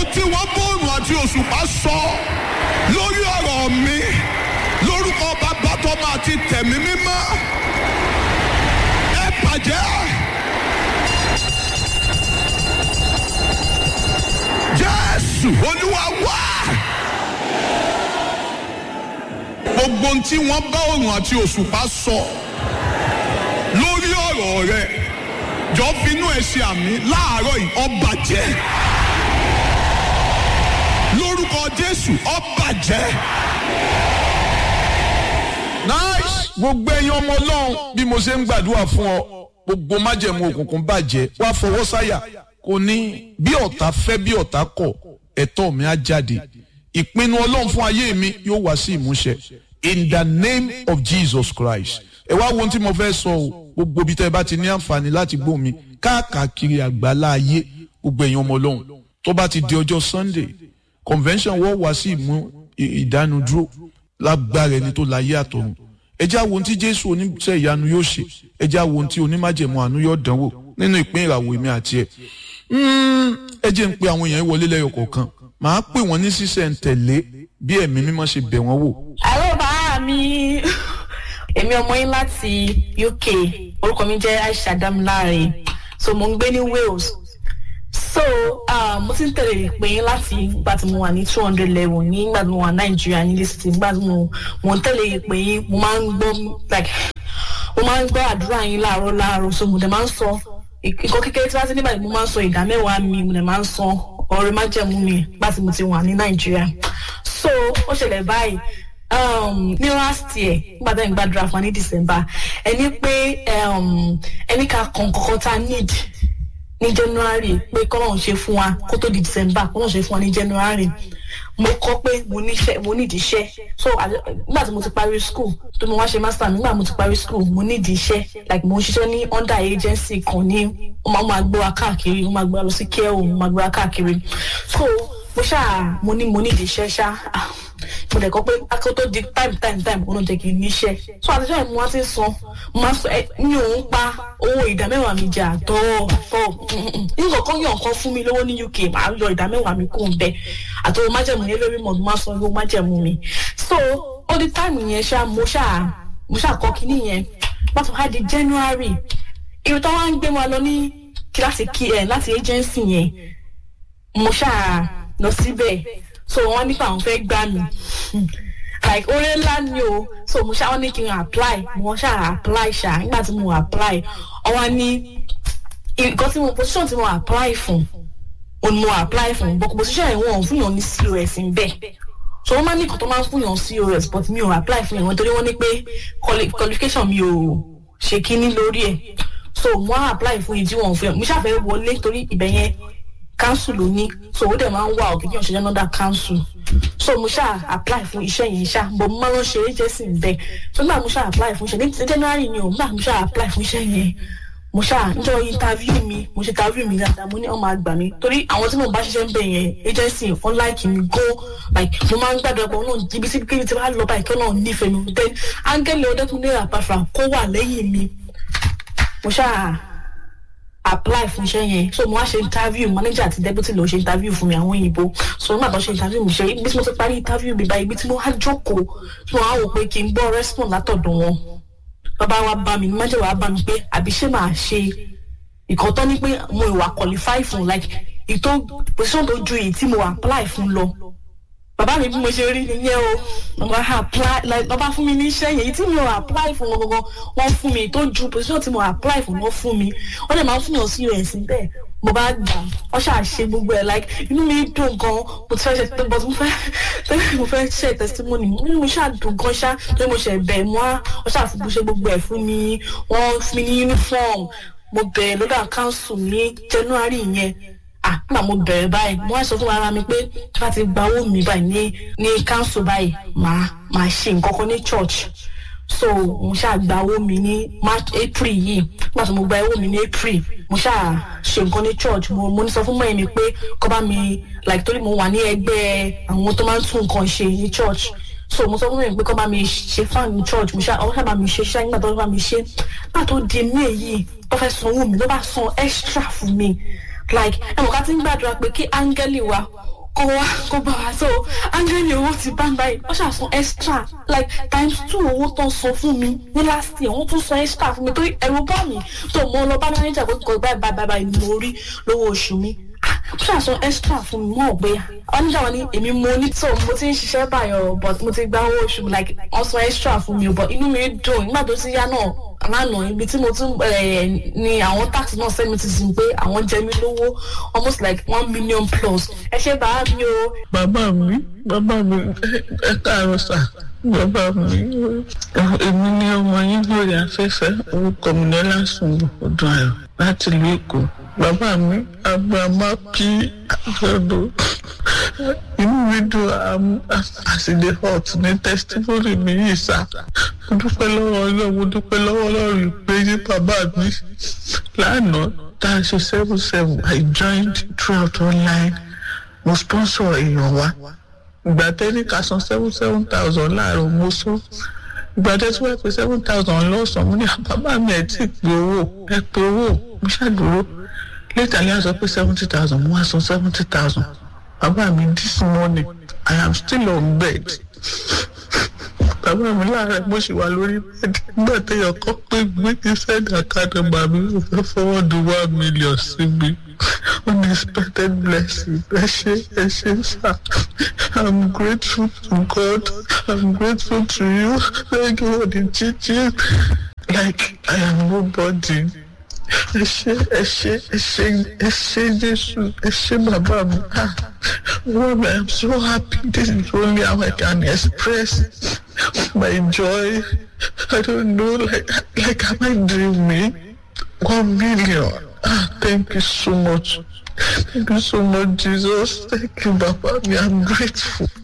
tí wọ́n bóòrùn àti òṣùpá sọ lórí ọ̀rọ̀ mi lórúkọ bàbá tọ́mọ àti tẹ̀mí mímọ́ ẹ bàjẹ́. jésù olúwa wá. gbogbo ohun tí wọ́n bá òrùn àti òṣùpá sọ lórí ọ̀rọ̀ rẹ jọ finú ẹ ṣe àmì láàárọ̀ yìí ó bàjẹ́ lórúkọ jésù ó bàjẹ́. nice gbogbo ẹyin ọmọ ọlọ́run bí mo ṣe ń gbàdúrà fún ọ gbogbo májẹ̀mú òkùnkùn bàjẹ́ wá fọwọ́ sáyà kò ní bí ọ̀tá fẹ́ bí ọ̀tá kọ̀ ẹ̀tọ́ mi á jáde ìpinnu ọlọ́run fún ayé mi yóò wá sí ìmúṣẹ in the name of jesus christ ẹ wá wo ohun tí mo fẹ́ sọ o gbogbo ibi tẹ́ ẹ bá ti ní àǹfààní láti gbọ́ mi káàkiri àgbálá ayé gbogbo ẹ̀yin ọmọ ọlọ́run tó bá ti di ọjọ́ sunday convention wọ́n wá sí ìmú ìdánudúró lágbára ẹni tó láyé àtọ̀run ẹ já wo ohun tí jésù oníṣẹ́ ìyanu yóò ṣe ẹ já wo ohun tí onímájẹ̀mú àánú yóò dánwò nínú ìpín ìràwọ̀ èmi àti ẹ̀ ẹ jẹ́ ń pe àwọn èèyàn wọlé lẹ́yọ̀ kọ̀ọ̀kan màá pè wọ́n ní sísẹ̀ ń tẹ̀lé bí ẹ̀mí mímọ́ ṣe bẹ̀ wọ́n wò. àlọ́ bàá mi èmi ọmọ yín láti uk orúkọ mi jẹ́ aisha damilare so mo ń gbé ní wales so uh, mo ti ń tẹ̀lé ìpè yín láti ìgbà tí mo wà ní two hundred level ní ìgbà tí mo wà nàìjíríà ní lẹ́sìtì ìgbà tí mo mo ń tẹ̀lé ìpè yín mo máa ń gbọ́ like mo máa ń gbọ́ àdúrà yín láàárọ̀ láàárọ̀ so mo dẹ̀ máa ń sọ nǹkan kékeré tí wọ́n ti nígbà tí mo máa ń sọ ìdá mẹ́wàá mi mo dẹ̀ máa ń sọ ọ̀rẹ́ májẹ̀mú mi nígbà tí mo ti wà ní nàìjíríà so ó ṣẹlẹ̀ báyìí um, ní last year nígbà tí mo gbàdúrà fún wa ní december ẹni pé um, ẹni ká kàn kankan tá a need ní january pé kọ́lọ́hún ṣe fún wa kó tó di december kọ́lọ́hún ṣe fún wa ní january mo kọ́ pé mo níṣẹ́ mo nídìí iṣẹ́ so nígbà tí mo ti parí school tó mo wá ṣe master mi nígbà mo ti parí school mo nídìí iṣẹ́ like mo ń ṣiṣẹ́ ní under agency kan ní wọ́n máa máa gbé wa káàkiri wọ́n máa gbé wa lọ sí care home wọ́n máa gbé wa káàkiri so mo ṣáà mo ní mo nídìí iṣẹ́ ṣá mo dẹ̀ kọ́ pé akọ́ tó di time time time kó ló jẹ́ kí n níṣẹ́ so àtijọ́ ẹ̀ mo wá ti san mo máa sọ ẹ mi ò ń pa owó ìdá mẹ́wàá mi jà tọ́ tọ́ nǹkan kan yàn kan fún mi lówó ní uk màá yọ ìdá mẹ́wàá mi kó n bẹ àti owó májẹ̀mú yẹn lórí mọ̀ mo máa san owó májẹ̀mú mi so ó di time yẹn ṣá mo ṣáà mo ṣáà kọ́ kinní yẹn pàtó wá di january irun tó wá ń gbé wa lọ ní kíláàsì kí ẹ láti agency yẹn mo ṣáà lọ síbẹ̀ so wọ́n nípa àwọn fẹ́ gbà mí like oore ńlá ni o so mo ṣáà wọ́n ní kí n apply mo ṣáà apply ṣá nígbà tí mo apply ọwọ́ ní nǹkan tí mo position tí mo apply fún òun mo apply fún but position yẹn wọ́n fún yàn ní cos ń bẹ̀ so wọ́n máa ní nǹkan tó máa ń fún yàn cos but mi ò apply fún yàn wọ́n torí wọ́n ní pé qualification mi ò ṣe kíní lórí ẹ̀ so mo á apply fún ìdí wọn fún yàn mo ṣàfẹ́ wọlé torí ibẹ̀ yẹn council ló ní so ó dẹ̀ máa ń wà òkè kí wọ́n ṣe another council so mo ṣáà apply fún iṣẹ́ yẹn ṣá bọ̀ mo máa ń ṣe agency bẹ́ẹ̀ so nígbà mo ṣáà apply fún iṣẹ́ ní january ni o nígbà mo ṣáà apply fún iṣẹ́ yẹn mo ṣáà níjọ interview mi mo ṣe interview mi dáadáa mo ní ọmọ àgbà mi torí àwọn tí mo bá ṣiṣẹ́ ń bẹ̀ yẹn agency wọn like mi go like mo máa ń gbàdúrà pé ọlọ́run ibi tí kíbi tí wàá lọ báyìí kí ọlọ́run nífẹ̀ẹ́ mi then áńgẹ́lì ọdẹ́kùnlé àpàfà kó wà lẹ́yìn mi mo ṣáà apply fún iṣẹ́ yẹn so mo wá ṣe interview manager àti deputy ló ṣe interview fún mi àwọn òyìnbó so nígbà tó ṣe interview mi ṣe ibi tí mo ti parí interview mi báyìí ibi tí mo wá jókòó tí mo wá wò pé kí n gbọ́ response látọ̀dọ̀ wọn bàbá wa bá mi manager wa bá mi pé àbí ṣé màá ṣe ìkan tó ní pé mo ìwà qualify fún like ìtò position tó ju èyí tí mo apply fún lọ bàbá mi bí mo ṣe rí nìyẹn o bàbá apply like bàbá fún mi ní iṣẹ́ yẹn èyí tí mi ò apply fún wọn gangan wọ́n fún mi tó ju position tí mo apply fún wọn fún mi wọ́n dẹ̀ máa ń fún yàn sí us bẹ́ẹ̀ mo bá gbà wọ́n ṣáà ṣe gbogbo ẹ̀ like inú mi dùn gan mo ti fẹ́ ṣe tó but mo fẹ́ tẹ́lẹ̀ mo fẹ́ ṣe testimony inú mi ṣáà dùn gan ṣá tó mo ṣe bẹ̀ mọ́ wọ́n ṣáà fún ṣe gbogbo ẹ̀ fún mi wọ́n fún mi ní uniform mo bẹ̀rẹ̀ lọ́dọ̀ council ní january yẹn ah nígbà mo bẹ̀rẹ̀ báyìí mo wá sọ fún ara mi pé tí wọ́n ti gba owó mi báyìí ní ní council báyìí màá màá ṣe nǹkan kan ní church so mo ṣáà gba owó mi ní march april yìí nígbà tí mo gba owó mi ní april mo ṣáà ṣe nǹkan ní church mo mo ní sọ fún mọ́ mi pé kọ́ bá mi like torí mo wà ní ẹgbẹ́ àwọn tó máa ń tún nǹkan ṣe ní church so mo sọ fún mi pé kọ́ bá mi ṣe fan ní church mo ṣáà ọwọ́ ṣáà bá mi ṣe ṣáà nígbà tó bá mi ṣe nígbà tó di mí èyí tó fẹ́ sanwó mi ló bá san extra fún mi like ẹ mọ̀ ká ti ń gbàdúrà pé kí áńgẹ́lì wa kó wá kó bá wa so ángẹ́lì owó ti bá ń báyìí wọ́n ṣàṣàn extra like times two owó tó ń san fún mi ní last year wọ́n tún san extra fún mi torí ẹ̀rù bá mi tó mo lọ bá manager pé kò báyìí báyìí báyìí ni mo rí lówó oṣù mi wọ́n ṣàṣàn extra fún mi wọ́n ò gbé manager wọn ni èmi mo ní tó mo ti ń ṣiṣẹ́ báyọ̀ but mo ti gba owó oṣù mi like wọ́n san extra fún mi but inú mi dùn nígbà tó ti yá náà lánàá ibi tí mo tún ni àwọn tax náà sẹ́mi ti sìn pé àwọn jẹ mí lówó almost like one million plus ẹ ṣe bàá mi o. bàbá mi bàbá mi ẹ káàárọ̀ sà bàbá mi èmi ní ọmọ yín lórí afẹ́fẹ́ orúkọ mi ní lásùn ọdún ayọ̀ láti ìlú èkó bàbá mi abrahama p àjọ̀dún inú mi dùn àsìlè hot ní testimony mi yìí sá mo dúpẹ́ lọ́wọ́ ọlọ́run mo dúpẹ́ lọ́wọ́ ọlọ́run pé ní bàbá mi lánàá tá a ṣe seven seven i joined throughout online mo sponsor èèyàn wa ìgbà tẹ́ni ká san seven seven thousand láàárọ̀ mo sọ ìgbà tẹ́ tí wọ́n pè seven thousand lọ́sàn-án mo ní bàbá mi ẹ̀ tí ì pé owó ẹ pé owó mo ṣàdúró later ní a sọ pé seventy thousand mo wá san seventy thousand bàbá mi this morning i am still on bed bàbá mi láàárẹ̀ mo ṣì wà lórí bẹ́ẹ̀dì nígbà téèyàn kọ́ pé gbé kí sẹ́ẹ̀dì àkàdé bàbá mi ò fẹ́ fọwọ́ du one million sí mi unexpected blessing ẹ ṣe ẹ ṣe sá i'm grateful to god i'm grateful to you thank you for the teaching like i am nobody ẹ ṣe ẹ ṣe ẹ ṣe ẹ ṣe jésù ẹ ṣe bàbá mi ah Lord, i'm so happy this is only how i can express my joy i don't know like like am i dreaming one million ah thank you so much thank you so much jesus thank you baba me i'm grateful.